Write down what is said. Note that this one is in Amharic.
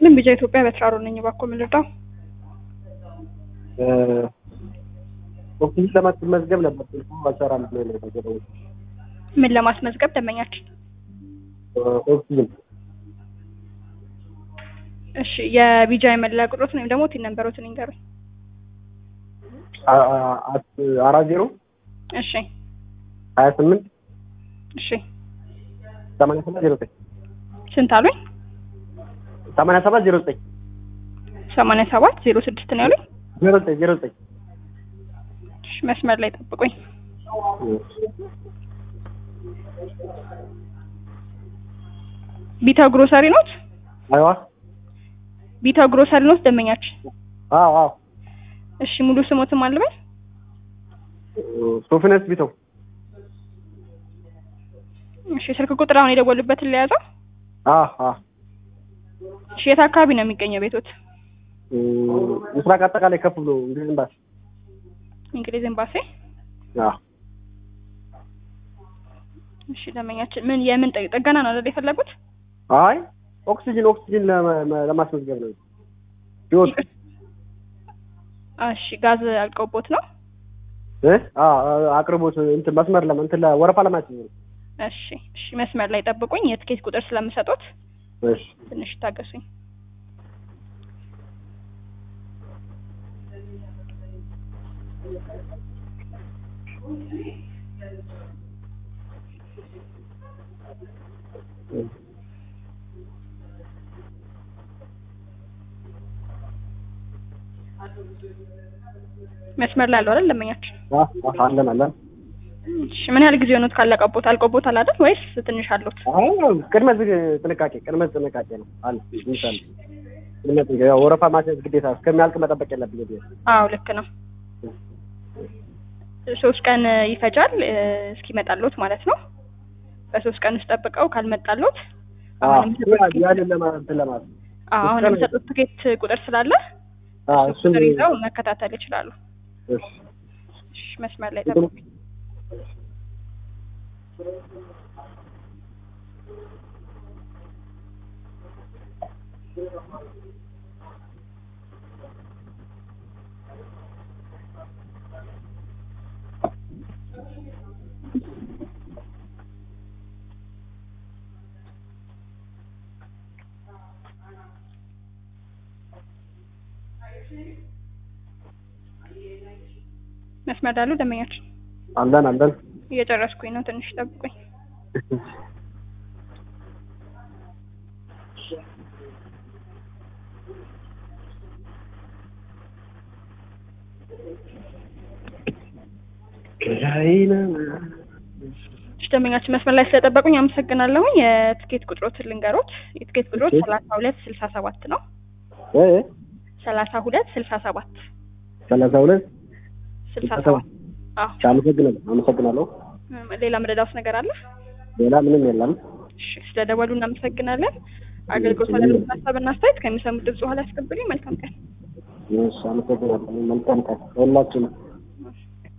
ይስጥልኝ። ቢጃ ኢትዮጵያ በትራሮ ነኝ። እባክዎ ምን ልርዳው? ኦፊስ ለማስመዝገብ ነበር ስልኩ አልሰራም ብሎ ነው የተደወለው። ምን ለማስመዝገብ ደንበኛችን? ኦክሲጅን እሺ የቢጃ የመለያ ቁጥሮትን ወይም ደግሞ ቲን ነንበሮትን ይንገሩኝ። አ- አ- አት- አራት ዜሮ እሺ ሀያ ስምንት እሺ ሰማንያ ሰባት ዜሮ ዘጠኝ ስንት አሉኝ? ሰማንያ ሰባት ዜሮ ዘጠኝ ሰማንያ ሰባት ዜሮ ስድስት ነው ያሉኝ። ዜሮ ዘጠኝ ዜሮ ዘጠኝ እሺ መስመር ላይ ጠብቁኝ። ቢታ ግሮሰሪ ኖት? አይዋ ቢታ ግሮሰሪ ኖት ደንበኛችን? አዎ አዎ እሺ ሙሉ ስሞትም አልበል? ሶፍነስ ቢተው እሺ ስልክ ቁጥር አሁን የደወሉበትን ለያዘው? አ አ እሺ የት አካባቢ ነው የሚገኘው ቤቶት? ምስራቅ አጠቃላይ ከፍ ብሎ እንግሊዝ ኤምባሲ እንግሊዝ ኤምባሲ። አ እሺ ደንበኛችን ምን የምን ጥ- ጥገና ነው አይደል የፈለጉት? አይ ኦክሲጅን ኦክሲጅን ለመ- ለማስመዝገብ ነው ህይወት እሺ ጋዝ አልቀውቦት ነው? እ አ አ- አቅርቦት እንትን መስመር ለማ እንትን ለወረፋ ለማስያዝ ነው እሺ እሺ መስመር ላይ ጠብቁኝ። የትኬት ቁጥር ስለምሰጡት እሺ ትንሽ ታገሱኝ። መስመር ላይ አለው አይደል ደንበኛችን? አ አ- አለን አለን እሺ ምን ያህል ጊዜ ሆኖት ካለቀቦት? አልቆቦታል አይደል ወይስ ትንሽ አሉት? አይ ቅድመ ዝግ ጥንቃቄ ቅድመ ጥንቃቄ ነው አለ ይምሳል ቅድመ ጥንቃቄ ያው ወረፋ ማስያዝ ግዴታ እስከሚያልቅ መጠበቅ የለብኝ ብዬ አዎ ልክ ነው። ሶስት ቀን ይፈጃል እ፣ እስኪመጣሎት ማለት ነው። በሶስት ቀን ውስጥ ጠብቀው ካልመጣሎት አሁን የሚሰጡት ያንን ለማለት እንትን ለማለት አዎ አሁን ሶስት ቀን የሚሰጡት ትኬት ቁጥር ስላለ አ እሱ እሱን ቁጥር ይዘው መከታተል ይችላሉ። እሺ እሺ መስመር ላይ ጠብቁኝ። መስመር ላሉ ደንበኛችን አለን አለን እየጨረስኩኝ ነው። ትንሽ ጠብቁኝ። እሺ ደንበኛችን መስመር ላይ ስለጠበቁኝ አመሰግናለሁኝ። የትኬት ቁጥሮትን ልንገሮት። የትኬት ቁጥሮት እሺ። ሰላሳ ሁለት ስልሳ ሰባት ነው። እ ሰላሳ ሁለት ስልሳ ሰባት ሰላሳ ሁለት ስልሳ ስልሳ ሰባት አዎ። አመሰግናለሁ አመሰግናለሁ እም፣ ሌላ መረዳት ነገር አለ? ሌላ ምንም የለም እሺ ስለደወሉ እናመሰግናለን። አገልግሎት አገልግሎት ሀሳብና አስተያየት ከሚሰሙት ድምጽ በኋላ ያስቀብሉኝ። መልካም ቀን። እሺ አመሰግናለሁ መልካም ቀን ሁላችንም